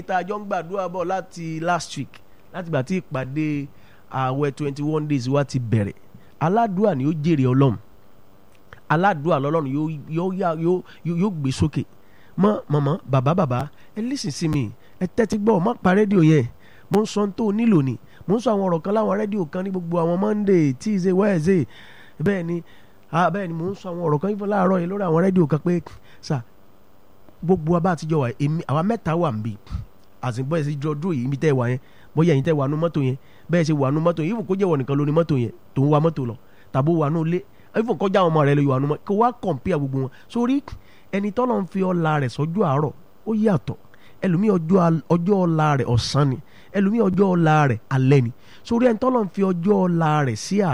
tá a jọ ń gbàdúrà bọ̀ láti last week láti gbà tí ìpàdé ààwẹ̀ twenty one days wa ti bẹ̀rẹ̀ aládùúà ni ó jèrè ọlọ́run aládùúà lọ́lọ́run yóò yóò yá- yóò yóò yóò gbé sókè mọ mọmọ bàbá bàbá ẹ lísìn sí mi ẹ tẹ́tí gbọ́ má pa rédíò yẹn mo ń sọ ohun tó o nílò ni mo ń sọ àwọn ọ̀rọ̀ kan láwọn rédíò kan ní gbogbo àwọn monday tuesday wednesday bẹ́ẹ̀ ni ah bẹ́ẹ̀ ni mo ń sọ àwọn ọ̀rọ̀ kan yìí fún láàárọ̀ yìí lórí àwọn rédíò kan pé sà gbogbo abá àtijọ́ wa èmi àwa mẹ́ta wà níbí àsìnbọ̀ ẹ̀ sì jọ dúró yìí ibi tẹ́ ẹ wà yẹn bóyá ẹ̀yin tẹ́ wà nú mọ́tò yẹn bẹ́ẹ̀ ṣe wà nú mọ́tò yìí ìfún kó jẹ́wọ́ nìkan lóní mọ́tò yẹn tó ń wa mọ́tò lọ tàbó wà nú ilé ìfún kọjá àwọn ọmọ rẹ lọ yọ wà nú mọ́tò kó wá kọ̀ǹpìà gbogbo wọn sórí ẹni tọ́lọ́ ń fi ọlá rẹ̀ sọ́jú àárọ̀ ó yàtọ̀ ẹlòmíì ọjọ́ al- ọjọ́ ọlá rẹ̀ ọ̀sán ni ẹlòmíì ọjọ́ ọlá rẹ̀ alẹ́ ni sórí ẹni tọ́lọ́ ń fi ọjọ́ ọlá rẹ̀ sí àárọ̀